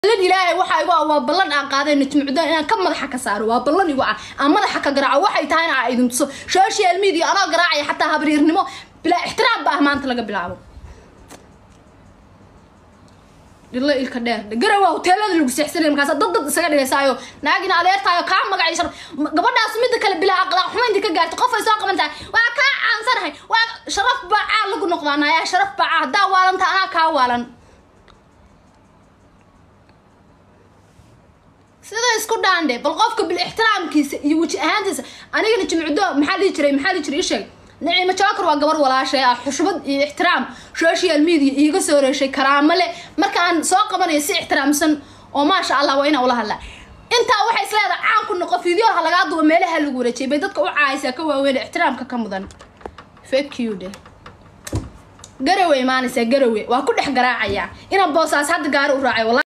ballan ilaahay waxa igu ah waa ballan aan qaaday najmucdo inaan ka madaxa ka saaro waa ballan igu ah aan madaxa ka garaaco waxay tahay in aan idin tuso social media anoo garaacaya xataa habriirnimo bilaa ixtiraam ba ah maanta laga bilaabo dhilo ilka dheer garowa hoteelada lagu seexsanay markaas dad dad isaga dhigaysaayo naagina adeertaayo kaa magacay shar gabadhaas mida kale bilaa aqlaaq xumaynta ka gaarta qof ay soo qaban tahay waa kaa caansanahay waa sharaf baa caa lagu noqdaa naayaa sharaf baa caa haddaa waalanta anaa kaa waalan sida isku dhaandhe bal qofka bil ixtiraamkiisa iyo weji ahaantiisa anigana jimcudo maxaa dhihi jiray maxaa dhihi jiray isheeg naciimo jookar waa gabar walaashay ah xushmad iyo ixtiraam social media iiga soo reeshay karaamo le marka aan soo qabanayo si ixtiraamsan oo maasha allah waa inaa ula hadlaa intaa waxay isleedahay caan ku noqo fideoha lagaa duba meelaha lagu wareejiyay bay dadka u caayaysaa ka waaweyn ixtiraamka ka mudan fake you de garowe imaanaysaa garowe waa ku dhex garaacayaa inaan boosaas hadda gaari u raacay